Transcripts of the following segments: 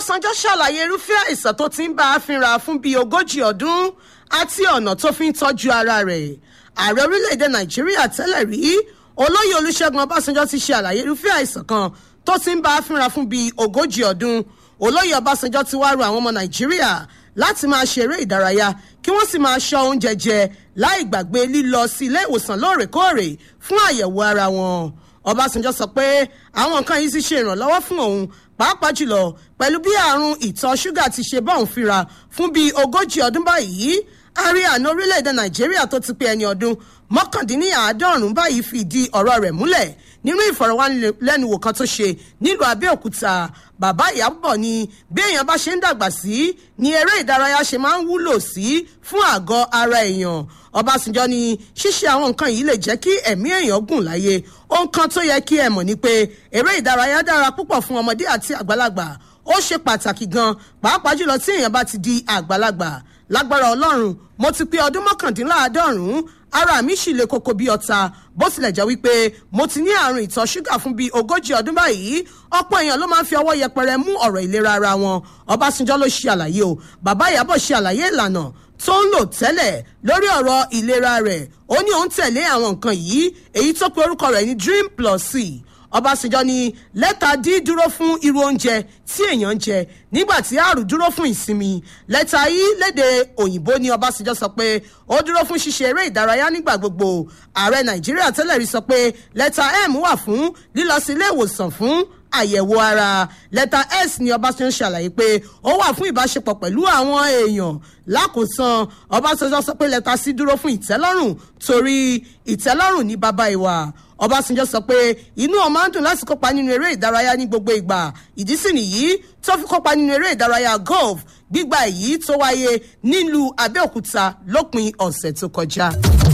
ọbásanjọ́ ṣàlàyé irúfẹ́ àìsàn tó ti ń bá a fínra fún bíi ogójì ọdún àti ọ̀nà tó fi ń tọ́jú ara rẹ̀ ààrẹ orílẹ̀-èdè nàìjíríà tẹ́lẹ̀ rí olóyè olúṣẹ́gun ọbásanjọ́ ti ṣe àlàyé irúfẹ́ àìsàn kan tó ti ń bá a fínra fún bíi ogójì ọdún olóyè ọbásanjọ́ ti wá rọ àwọn ọmọ nàìjíríà láti máa ṣeré ìdárayá kí wọ́n sì máa ṣọ́ oúnjẹ jẹ láì gbàgbé lílọ sí ilé ìwòsàn lóòrèkóòrè fún àyẹ̀wò ara wọn ọbásanjọ́ sọ pé àwọn nǹkan yìí ti ṣe ìrànlọ́wọ́ fún òun pàápàá jùlọ pẹ̀lú bí àrùn ìtọ̀ ṣúgà ti ṣe bọ́ọ̀n fínra fún bíi ogójì ọdún báyìí ààrẹ àná orílẹ̀-èdè nàìjíríà tó ti pé ẹni ọdún mọ́kàndínláàádọ́rùn-ún báyìí fìdí ọ̀rọ̀ rẹ̀ múlẹ̀ nínú ìfọ̀rọ̀wánilẹ́nuwò kan tó ṣe nílùú abẹ́òkúta bàbá ìyàbọ̀ ni bí èèyàn bá ṣe ń dàgbà sí ni eré ìdárayá ṣe máa ń wúlò sí fún àgọ́ ara èèyàn ọbásanjọ́ ni ṣíṣe àwọn nǹkan yìí lè jẹ́ kí ẹ̀mí èèyàn gùn láyé ohun kan tó yẹ kí ẹ mọ̀ ni pé eré ìdárayá dára púpọ̀ fún ọmọdé àti àgbàlagbà ó ṣe pàtàkì gan pàápàá jùlọ tí èèyàn bá ti di àgbàlagbà lágbára ọlọ́run mo ti pé ọdún mọ́kàndínláàádọ́rùn-ún ara mi sì le koko bí ọta bó tilẹ̀ jẹ́ wípé mo ti ní àrùn ìtọ̀ ṣúgà fún bíi ogójì ọdún báyìí ọ̀pọ̀ èèyàn ló máa ń fi ọwọ́ yẹpẹrẹ mú ọ̀rọ̀ ìlera ara wọn ọbásanjọ́ ló ṣe àlàyé o bàbá ìyàbọ̀ ṣe àlàyé ìlànà tó ń lò tẹ́lẹ̀ lórí ọ̀rọ̀ ìlera rẹ̀ ó ní òun tẹ̀lé àwọn nǹkan yìí èyí tó pe orúkọ rẹ̀ ní dream plus c ọbásanjọ́ ní lẹ́tà d dúró fún irú oúnjẹ tí èèyàn ń jẹ nígbà tí àrùn dúró fún ìsinmi lẹ́tà i léde òyìnbó ní ọbásanjọ́ sọ pé ó dúró fún ṣíṣe eré ìdárayá nígbà gbogbo ààrẹ nàìjíríà tẹ́lẹ̀ rí sọ pé lẹ́tà m wà fún lílọ sí ilé ìwòsàn fún àyẹ̀wò ara lẹ́tà s ni ọbásanjọ́ ṣàlàyé pé ó wà fún ìbáṣepọ̀ pẹ̀lú àwọn èèyàn lákòósan ọbásanjọ́ sọ pé lẹ́tà c dúró fún ìtẹ́lọ́rùn torí ìtẹ́lọ́rùn ní bàbá ìwà ọbásanjọ́ sọ pé inú ọmọ ń dùn láti kópa nínú eré ìdárayá ní gbogbo ìgbà ìdí sì nìyí tó fi kópa nínú eré ìdárayá golf gbígba èyí tó wáyé nílùú abẹ́òkúta lópin ọ̀sẹ̀ tó kọjá.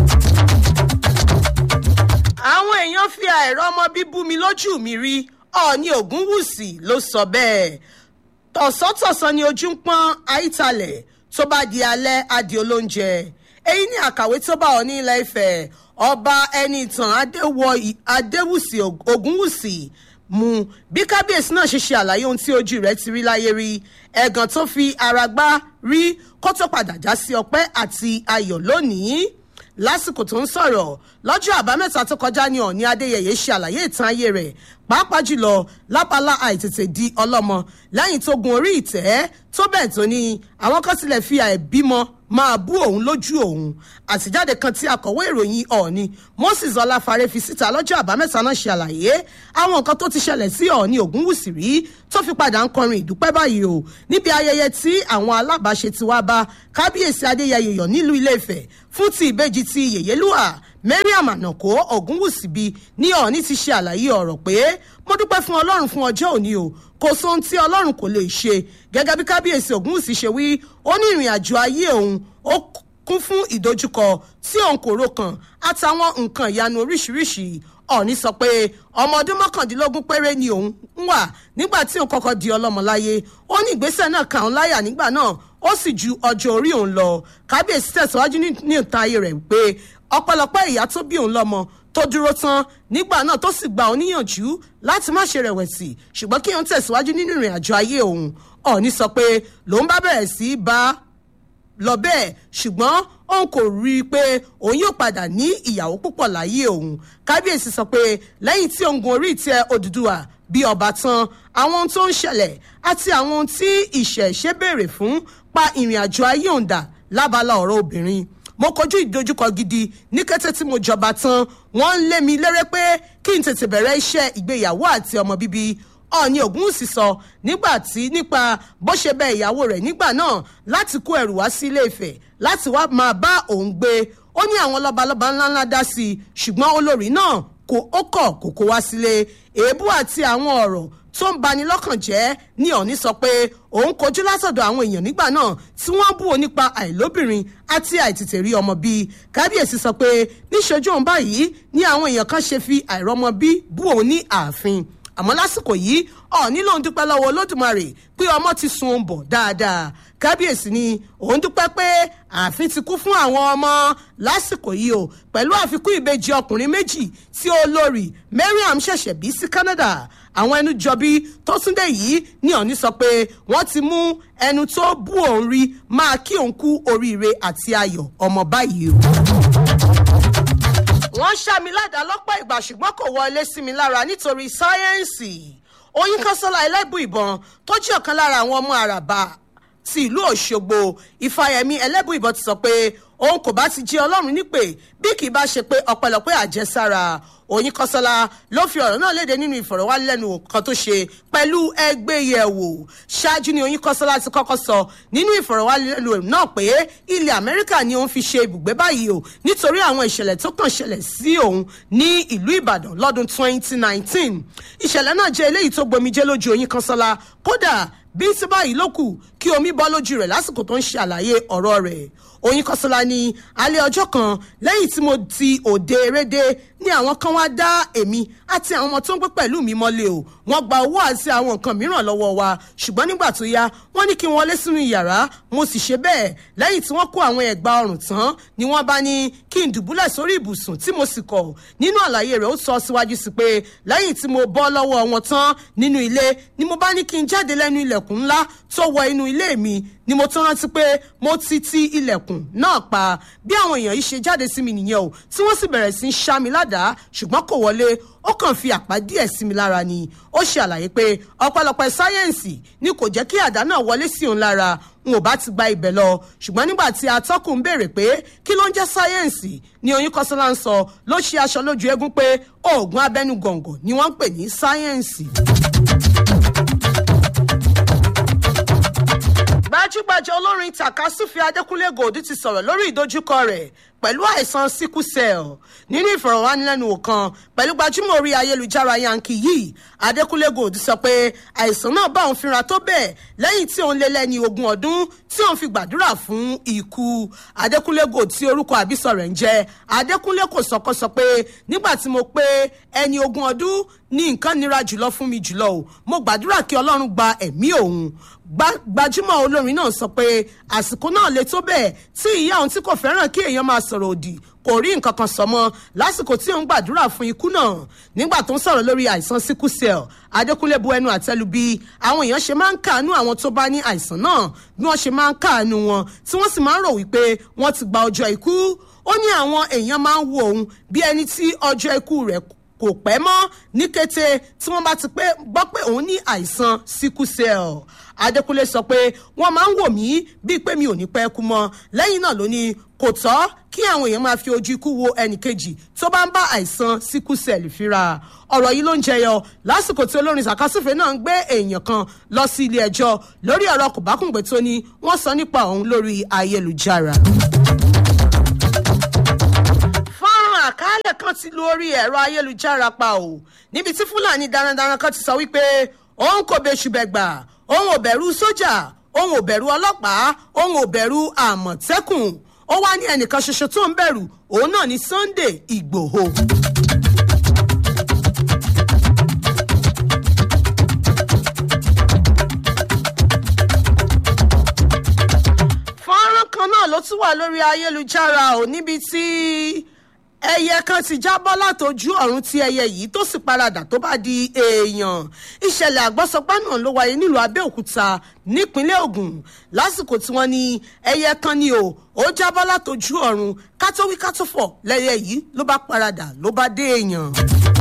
àwọn èèyàn fi àìrọ́ ọmọ bíbú mi lójú mi rí ọ̀ọ́ni ògúnwùsì ló sọ bẹ́ẹ̀ tọ̀sán-tọ̀sán ni ojú ń pọ́n àìtalẹ̀ tó bá di alẹ́ adì olóúnjẹ èyí ni àkàwé tó bá ọ ní ilẹ̀ ìfẹ́ ọba ẹni ìtàn adéwùsì ògúnwùsì mu bí kábíyèsí náà ṣe ṣe àlàyé ohun tí ojú rẹ̀ ti rí láyé rí ẹ̀gàn tó fi ara gbá rí kó tó padà já sí ọpẹ́ àti ayọ̀ lónìí lásìkò tó ń sọ̀rọ̀ lọ́jọ́ àbámẹ́ta tó kọjá ní ọ̀ní adéyẹyẹ ṣe àlàyé ìtàn ayé rẹ̀ pàápàá jùlọ lápálá àìtètè di ọlọ́mọ lẹ́yìn tó gun orí ìtẹ́ tó bẹ́ẹ̀ tó ní àwọn kan tilẹ̀ fi àìbímọ máa bú òun lójú òun àtijáde kan tí akọ̀wé ìròyìn ọ̀ọ́ni moses ọláfarẹ́ fi síta lọ́jọ́ àbámẹ́ta náà ṣe àlàyé àwọn nǹkan tó ti ṣẹlẹ̀ sí ọ̀ọ́ni ògúnwùsì rí tó fi padà ń kọrin ìdúpẹ́ báyìí o níbi ayẹyẹ tí àwọn alábàáṣe ti wá bá kábíyèsí adéyẹyẹ yọ nílùú ilé-ifẹ̀ fún ti ìbejì ti yèyélúwà mariam ànàkó ògúnwùsì bí ní ọ̀ọ́ni ti ṣe àlàyé ọ̀rọ̀ pé mo dúpẹ́ fún ọlọ́run fún ọjọ́ òní o kò sóhun tí ọlọ́run kò lè ṣe gẹ́gẹ́ bí kábíyèsí ògúnwùsì ṣe wí ó ní ìrìn àjò ayé òun ó kún fún ìdojúkọ tí òun kò ro kàn àtàwọn nǹkan ìyanu oríṣiríṣi ọ̀ọ́ni sọ pé ọmọ ọdún mọ́kàndínlógún péré ni òun ń wà nígbà tí òun kọ́kọ́ di ọlọ́mọ láyé ó ní ìgbésẹ̀ náà kà ń láyà nígbà náà ó sì ju ọjọ́ orí òun lọ kábíyèsí tẹ̀síwájú ní ìta ayé rẹ̀ pé ọpẹ́lọpẹ́ ìyá tó bí òun lọ́mọ tó dúró tán nígbà náà tó sì gba òun níyànjú láti má ṣe rẹ̀wẹ̀sì ṣùgbọ́n kí òun tẹ̀síwájú nínú ìrìn àjò ayé òun ọ̀ọ́ni sọ pé lòun bá bẹ̀rẹ̀ sí í bá lọ bẹ́ẹ̀ ṣùgbọ́n òun kò rí i pé òun yóò padà ní ìyàwó púpọ̀ láyé òun kábíyèsí sọ pé lẹ́yìn tí òun gun orí ìtẹ́ òdùdúwà bí ọba tán àwọn ohun tó ń ṣẹlẹ̀ àti àwọn ohun tí ìṣẹ̀ṣe béèrè fún pa ìrìn àjò ayé òun dà lábala ọ̀rọ̀ obìnrin mo kojú ìdojúkọ gidi ní kété tí mo jọba tán wọ́n ń lé mi léré pé kí n tètè bẹ̀rẹ̀ iṣẹ́ ìgbéyàwó àti ọmọ bíbí ọ̀ọ́ni ògúnwùsì sọ nígbà tí nípa bó ṣe bẹ ìyàwó rẹ̀ nígbà náà láti kó ẹrù wá sí ilé ìfẹ́ láti wá máa bá òun gbé ó ní àwọn lọ́balọ́ba ńláńlá dá sí i ṣùgbọ́n olórí náà kò ó kọ̀ kò kó wá sílé èébú àti àwọn ọ̀rọ̀ tó ń bani lọ́kàn jẹ́ ní ọ̀ní sọ pé òun kojú látọ̀dọ̀ àwọn èèyàn nígbà náà tí wọ́n bú òun nípa àìlóbìnrin àti àìtètè rí ọmọ bí kábíyèsí sọ pé níṣojú òun báyìí ní àwọn èèyàn kan ṣe fi àìrọ́mọ bí bú òun ní ààfin àmọ́ lásìkò yìí ọ̀ọ́ni lòun dúpẹ́ lọ́wọ́ olódùmarè pé ọmọ ti sun òun bọ̀ dáadáa kábíyèsí ni òun dúpẹ́ pé ààfin ti kú fún àwọn ọmọ lásìkò yìí o pẹ̀lú àfikún ìbejì ọkùnrin méjì tí olórí mariam ṣẹ̀ṣẹ̀ bí sí canada àwọn ẹnu jọbí tó túndé yìí ní ọ̀ní sọ pé wọ́n ti mú ẹnu tó bú òun rí máa kí òun kú oríire àti ayọ̀ ọmọ báyìí o wọ́n ṣá mi ládàá lọ́pọ̀ ìgbà ṣùgbọ́n kò wọlé sí mi lára nítorí sáyẹ́ǹsì oyin kọ́sọ́lá ẹlẹ́bù ìbọn tó jẹ́ ọ̀kan lára àwọn ọmọ àràbà ti ìlú òṣogbo ìfàyẹ̀mí ẹlẹ́bù ìbọn ti sọ pé òun kò bá ti jẹ́ ọlọ́run nípè bí kì í bá ṣe pé ọ̀pẹ̀lọpẹ̀ àjẹsára oyin kọ́sọ́lá ló fi ọ̀rọ̀ náà léde nínú ìfọ̀rọ̀wánilẹ́nuwò kan tó ṣe pẹ̀lú ẹgbẹ́ yẹ̀wò ṣáájú ni oyin kọ́sọ́lá ti kọ́kọ́ sọ nínú ìfọ̀rọ̀wánilẹ́nuwò náà pé ilẹ̀ amẹ́ríkà ni òun fi ṣe ibùgbé báyìí o nítorí àwọn ìṣẹ̀lẹ̀ tó kàn ṣẹlẹ̀ sí òun ní ìlú ìbàdàn lọ́dún 2019 ìṣẹ̀lẹ̀ náà jẹ́ eléyìí tó gbomijé lójú oyin kọ́sọ́lá kódà bí tí báyìí ló kù kí omi bọ́ lójú rẹ̀ lásìkò tó ń ṣe àlàyé ọ̀rọ̀ rẹ̀ oyin kọsọlá ní alẹ́ ọjọ́ kan lẹ́yìn tí mo ti òde eréde ní àwọn kan wá dá èmi àti àwọn ọmọ tó ń gbé pẹ̀lú mi mọ́lẹ̀ o wọ́n gba owó àti àwọn nǹkan mìíràn lọ́wọ́ wa ṣùgbọ́n nígbà tó yá wọ́n ní kí n wọlé sínú yàrá mo sì ṣe bẹ́ẹ̀ lẹ́yìn tí wọ́n kó àwọn ẹ̀gbà ọrùn tán ni wọ́n bá ní kí n dùbúlẹ̀ sórí ibùsùn tí mo sì kọ̀ nínú àlàyé rẹ̀ ó sọ síwájú sí pé lẹ́yìn tí mo bọ́ lọ́wọ́ wọn tán nínú ilé ni mo bá ní kí n jáde lẹ́nu ilẹ̀kùn ńlá tó wọ inú ilé mi ni mo tún rántí pé mo ti ti ilẹ̀kùn náà pa bí àwọn èèyàn yìí ṣe jáde sí mi nìyẹn o tí wọ́n sì bẹ̀rẹ̀ sí í ṣá mi ládàá ṣùgbọ́n kò wọlé ó kàn fi àpá díẹ̀ sí mi lára ni ó ṣe àlàyé pé ọ̀pọ̀lọpọ̀ sáyẹ́ǹsì ni kò jẹ́ kí àdá náà wọlé sí òun lára n ò bá ti gba ibẹ̀ lọ ṣùgbọ́n nígbà tí atọ́kùn ń béèrè pé kí ló ń jẹ́ sáyẹ́ǹsì ni oyún kọ́sọ́lá ń sọ ló ṣe aṣọ lójú eégún pé oògùn abẹ́nú gọ̀ǹgọ̀ ni wọ́n ń pè ní sáyẹ́ǹsì. gbajúgbajà olórin takasufi adékúnlé gold ti sọ̀rọ̀ lórí ìdojúkọ rẹ̀ pẹ̀lú àìsàn sickle cell nínú ìfọ̀rọ̀wánilẹ́nuwò kan pẹ̀lú gbajúmọ̀ orí ayélujára yankee yìí adékúnlé gold sọ pé àìsàn náà bá òun fínra tó bẹ́ẹ̀ lẹ́yìn tí òun lé lẹ́ni ogún ọdún tí òun fi gbàdúrà fún ikú adékúnlé gold tí orúkọ àbísọ rẹ̀ ń jẹ́ adékúnlé kò sọkọ sọ pé nígbà tí mo pé ẹni ogún ọdún ní nǹkan nira jùlọ fún mi jùlọ o mo gbàdúrà kí ọlọ́run gba ẹ̀mí òun gbajúmọ̀ olórin náà sọ pé àsìkò náà le tó bẹ́ẹ̀ tí ìyá òun tí kò fẹ́ràn kí èèyàn máa sọ̀rọ̀ òdì kò rí nǹkan kan sọ mọ́ lásìkò tí òun gbàdúrà fún ikú náà nígbà tó ń sọ̀rọ̀ lórí àìsàn sickle cell adékúnlé bu ẹnu àtẹ́lu bí àwọn èèyàn ṣe máa ń káàánú àwọn tó bá ní àìsàn náà bí wọ́n ṣe máa ń káàánú wọn tí wọ́n sì máa ń rò wípé wọ́n ti gba ọjọ́ ikú ó ní àwọn èèyàn máa ń wo òun bí ẹni tí ọjọ́ ikú rẹ̀ kò pẹ́ mọ́ ní kété tí wọ́n bá ti pé gbọ́ pé òun ní àìsàn sickle cell adékúnlé sọ pé wọ́n máa ń wò mí bíi pé mi ò ní pẹ́ kú mọ́ lẹ́yìn náà ló ní kò tọ́ kí àwọn èèyàn máa fi ojú ikú wo ẹnìkejì tó bá ń bá àìsàn sickle cell fínra ọ̀rọ̀ yìí ló ń jẹyọ lásìkò tí olórin sàkásùfẹ́ náà ń gbé èèyàn kan lọ sí ilé ẹjọ́ lórí ọ̀rọ̀ kòbákùngbé tó ní wọ́n sọ nípa òun lórí ayélujára àkàálẹ̀ kan ti lu orí ẹ̀rọ ayélujára pa o níbi tí fúlàní darandaran kan ti sọ wípé òun kò bẹ̀ṣù bẹ̀gbà òun ò bẹ̀rù sójà òun ò bẹ̀rù ọlọ́pàá òun ò bẹ̀rù àmọ̀tẹ́kùn ó wá ní ẹnìkan ṣoṣo tó ń bẹ̀rù òun náà ní sunday igbòho. fọ́nrán kan náà ló tún wà lórí ayélujára ò níbi tí ẹyẹ kan ti jábọ́ látọjú ọ̀run tí ẹyẹ yìí tó sì paradà tó bá di èèyàn ìṣẹ̀lẹ̀ àgbọ́sọpá náà ló wáyé nílùú abẹ́òkúta nípínlẹ̀ ogun lásìkò tí wọ́n ní ẹyẹ kan ni o ó jábọ́ látọjú ọ̀run kátówí kátófọ̀ lẹ́yẹ yìí ló bá paradà ló bá dé èèyàn.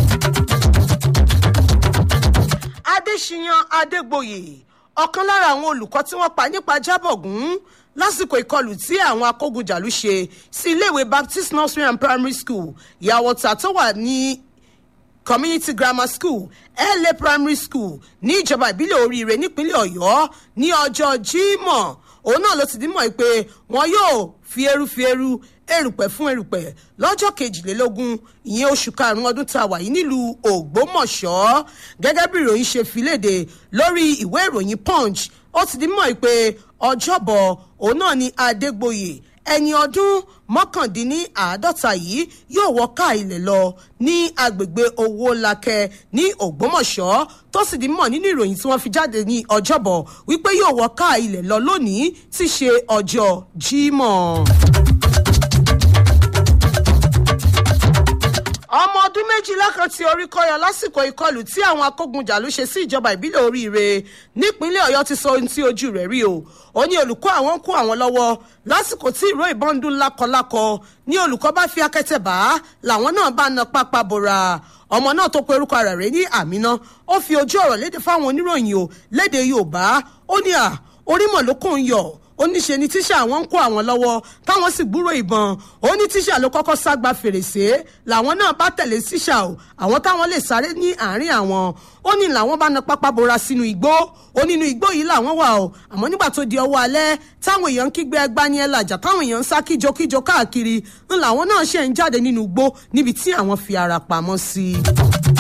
adéṣiyàn adégbòye ọ̀kan lára àwọn olùkọ́ tí wọ́n pa nípa jábọ̀gún lásìkò ìkọlù tí àwọn akógunjàlú ṣe sí iléèwé baptist nursery and primary school ìyàwóta tó wà ní community grammar school la primary school ní ìjọba ìbílẹ̀ oríire nípínlẹ̀ ọ̀yọ́ ní ọjọ́ jímọ̀ òun náà ló ti dímọ̀ pé wọn yóò fi eru fi eru erùpẹ̀ fún erùpẹ̀ lọ́jọ́ kejìlélógún ìyẹn oṣù karùn-ún ọdún tá a wà yìí nílùú ògbómọ̀ṣọ́ gẹ́gẹ́ bí ìròyìn ṣe fi léde lórí ìwé ìròyìn punch ó ti dímọ̀ pé ọjọ́bọ̀ òun náà ni adégbòye ẹni ọdún mọ́kàndínláàádọ́ta yìí yóò wọ ká ilẹ̀ lọ ní agbègbè owó lakẹ́ ní ògbómọ̀ṣọ́ tó sì di mọ̀ nínú ìròyìn tí wọ́n fi jáde ní ọjọ́bọ̀ wípé yóò wọ ká ilẹ̀ lọ lónìí tí ṣe ọjọ́ jímọ̀. ọmọ ọdún méjìlá kan tí orí kọyọ lásìkò ìkọlù tí àwọn akógunjàlú ṣe sí ìjọba ìbílẹ̀ oríire nípínlẹ̀ ọ̀yọ́ ti sọ ohun tí ojú rẹ̀ rí o ó ní olùkọ́ àwọn ń kó àwọn lọ́wọ́ lásìkò tí ìró ìbọn ń dún lákọlákọ ní olùkọ́ bá fi akẹ́tẹ̀ bá làwọn náà bá na pápá bora ọmọ náà tó pe orúkọ rẹ̀ rẹ̀ ní àmínà ó fi ojú ọ̀rọ̀ léde fáwọn oníròyìn o léde yorùbá ó ní à orímọ̀ ló kò ń yọ̀ ó ní ṣe ni tíṣà àwọn ń kó àwọn lọ́wọ́ táwọn sì gbúrò ìbọn ó ní tíṣà ló kọ́kọ́ ságba fèrèsé làwọn náà bá tẹ̀lé tíṣà o àwọn táwọn lè sáré ní àárín àwọn ó ní làwọn bá na pápá bora sínú igbó ó nínú igbó yìí làwọn wà o àmọ́ nígbà tó di ọwọ́ alẹ́ táwọn èèyàn ń kígbe ẹgbá ní ẹlàjà táwọn èèyàn ń sá kíjokíjo káàkiri ń làwọn náà ṣe ń jáde nínú igbó níbi tí àwọn fi ara pamọ́ sí i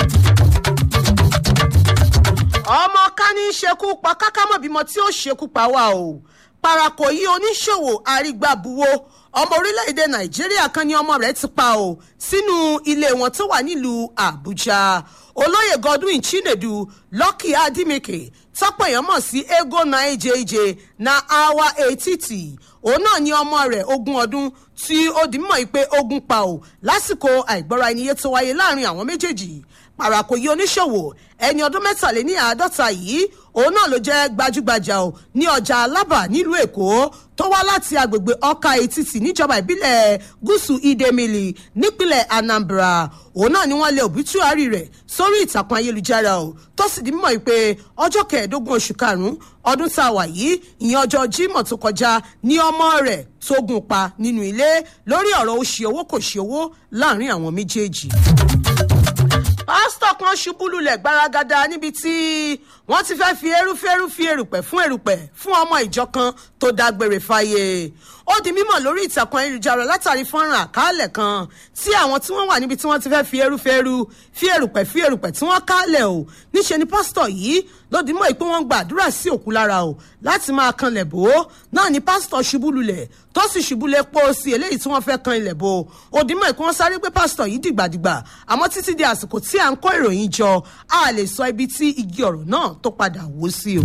ọmọ ká ní í ṣekú pa kákámọ̀ bímọ tí ó ṣekú pa wá o parako yìí oníṣòwò àrígbàbuwo ọmọ orílẹ̀-èdè nàìjíríà kan ní ọmọ rẹ̀ ti pa o sínú ilé wọn tó wà nílùú àbújá olóyè godwin chinedu lucky adimeke tọ́pọ̀ èèyàn mọ̀ sí ego nine jj na awa etiti òun náà ní ọmọ rẹ̀ ogún ọdún tí ó di mímọ̀ pé ogun pa o lásìkò àìgbọ́ra ẹniyé tó wáyé láàrin àwọn méjèèjì parako yìí oníṣòwò ẹni ọdún mẹ́tàléní àádọ́ta yìí òun náà ló jẹ́ gbajúgbajà o ní ọjà alábà nílùú èkó tó wá láti agbègbè ọkà etiti níjọba ìbílẹ̀ gúúsù idemili nípínlẹ̀ anambra òun náà ni wọ́n lé òbítúárì rẹ̀ sórí ìtàkùn ayélujára o tó sì di mímọ̀ pé ọjọ́ kẹẹ̀ẹ́dógún oṣù karùn-ún ọdún tá a wà yìí ìyẹn ọjọ́ jímọ̀ tó kọjá ní ọmọ rẹ̀ tó gùn pa nínú ilé lórí ọ̀rọ̀ ó ṣe owó kò ṣe owó láàrin àwọn méjèèjì pásítọ̀ kan ṣubú lulẹ̀ gbaragada níbi tí wọ́n ti fẹ́ fi erúfẹ́rú fi erùpẹ̀ fún erùpẹ̀ fún ọmọ ìjọ kan tó dágbére fáyé ó di mímọ̀ lórí ìtàkùn ayélujára látàrí fọ́nrán àkàálẹ̀ kan tí àwọn tí wọ́n wà níbi tí wọ́n ti fẹ́ fi erúfẹ́rú fi erùpẹ̀ fi erùpẹ̀ tí wọ́n kálẹ̀ o níṣẹ́ ni pásítọ̀ yìí ló di mọ́ ìpé wọ́n gba àdúrà sí òkú lára o láti máa kan ilẹ̀ bò ó náà ni pásítọ̀ ṣubú lulẹ̀ tó sì ṣubú lé pọ́ sí eléyìí tí wọ́n fẹ́ kan ilẹ̀ bò ó ó di mọ́ ìpé wọ́n sáré gbé pásítọ̀ yìí dìgbàdìgbà àmọ́ títí di àsìkò tí à ń kó ìròyìn jọ a lè sọ ibi tí igi ọ̀rọ̀ náà tó padà wó sí o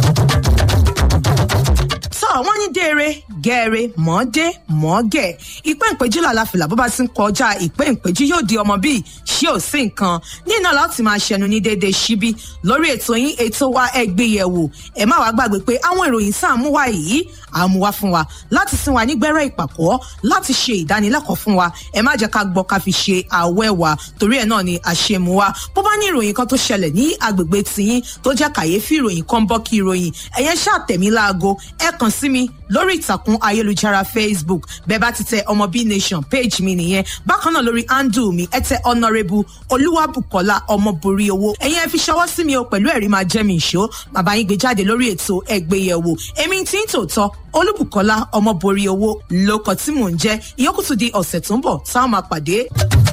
tọ́ wọ́n ní déere gẹ́ẹ̀rẹ́ mọ́ọ́dé mọ́ọ́gẹ̀ ìpẹ́ ìpẹ́jú làlàfìlà bó bá ti ń kọjá ìpẹ́ ìpẹ́jú yóò di ọmọ bíi ṣé ò sí nǹkan nínú láti máa ṣẹnu ní déédéé síbí lórí ètò yín ètò wa ẹgbẹ́ yẹ̀wò ẹ má wàá gbàgbé pé àwọn ìròyìn tá à ń mú wá yìí à ń mú wá fún wa láti sin wa nígbẹ́rẹ́ ìpàkọ́ láti ṣe ìdánilẹ́kọ̀ọ́ fún wa ẹ má jẹ́ ká gbọ́ ká fi ṣe àwẹ́ wa torí ẹ̀ náà ni àṣemú wa bó bá ní ìròyìn kan tó ṣẹlẹ̀ ní agbègbè tiyín tó jẹ́ kàyéfì ìròyìn kan bọ́ kí ìròyìn ẹ̀yẹn ṣàtẹ̀mí láago ẹ kàn sí mi lórí ìtàkùn ayélujára facebook bẹ́ẹ̀ bá ti tẹ ọmọ b nation page mi nìyẹn bákan náà lórí handle mi ẹ tẹ honourable olúwàbùkọ́lá ọmọborí owó ẹ̀yin ẹ fi ṣọwọ́ sí mi o pẹ̀lú ẹ̀rí máa jẹ́ mi ìṣó bàbá yín gbé jáde lórí ètò ẹgbẹ́yẹ̀wò èmi tí ń tòótọ́ olúbùkọ́lá ọmọborí owó lóko tí mò ń jẹ́ ìyókùtù di ọ̀sẹ̀ tó ń bọ̀ táwọn máa pàdé.